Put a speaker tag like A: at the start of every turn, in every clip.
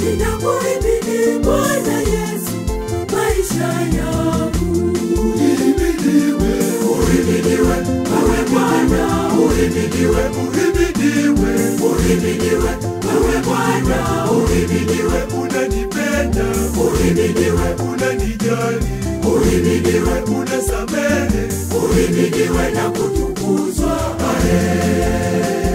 A: ninakuhimidi Bwana Yesu maisha yangu.
B: Uhimidiwe,
A: Uhimidiwe wewe Bwana, uhimidiwe, uhimidiwe, uhimidiwe wewe Bwana, uhimidiwe,
B: unanipenda,
A: uhimidiwe,
B: unanijali,
A: uhimidiwe,
B: unasamehe,
A: uhimidiwe na kutukuzwa. Amen.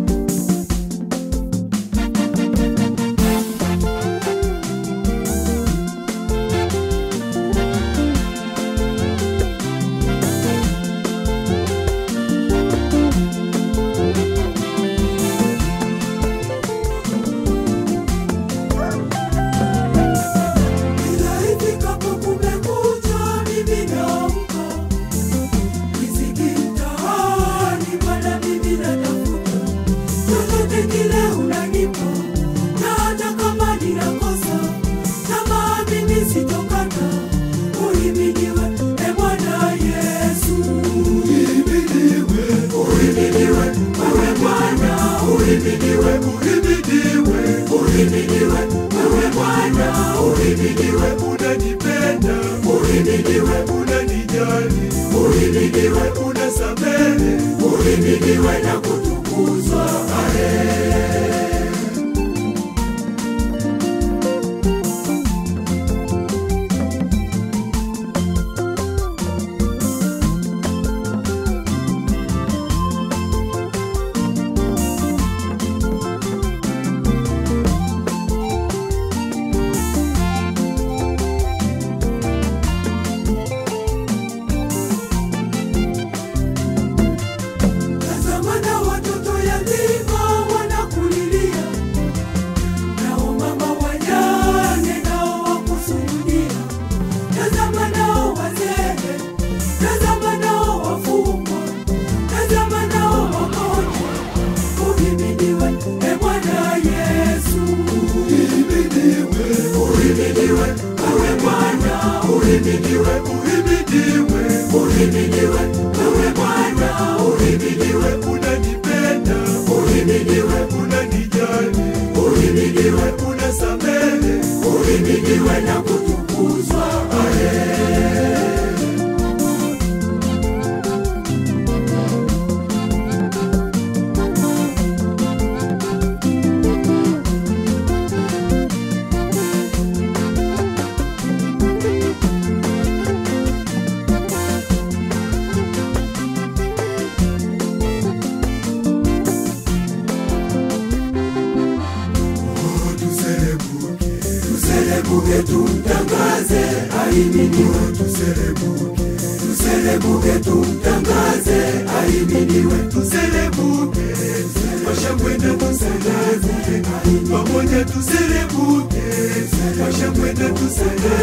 A: Kila ifikapo kumekucha, mimi naamka. Riziki mtaani, Bwana mimi natafuta. Chochote kile unanipa, na hata kama ninakosa, tamaa mimi sitokata. Uhimidiwe, e Bwana Yesu.
B: uhimidiwe,
A: Uhimidiwe, wewe Bwana, uhimidiwe,
B: uhimidiwe,
A: uhimidiwe, wewe Bwana, uhimidiwe,
B: unanipenda,
A: uhimidiwe,
B: unanijali,
A: uhimidiwe,
B: unasamehe,
A: uhimidiwe na kutukuzwa. Amen. Tazama na watoto yatima wanakulilia, nao mama wajane nao wakusujudia. Tazama nao wazee, tazama nao wafungwa, tazama nao wagonjwa. Uhimidiwe e Bwana Yesu,
B: uhimidiwe,
A: uhimidiwe wewe Bwana, uhimidiwe,
B: uhimidiwe,
A: uhimidiwe wewe Bwana, uhimidiwe,
B: unanipenda,
A: uhimidiwe,
B: unanijali,
A: uhimidiwe
B: unasamehe,
A: uhimidiwe na kutukuzwa. Amen.
B: oh, tuserebuke,
A: Tuselebuke tumtangaze, ahimidiwe.
B: tuserebuke,
A: Tuselebuke tumtangaze, ahimidiwe.
B: tuserebuke, washakwenda tuserebuke, pamoja tuserebuke, washakwenda tuserebuke,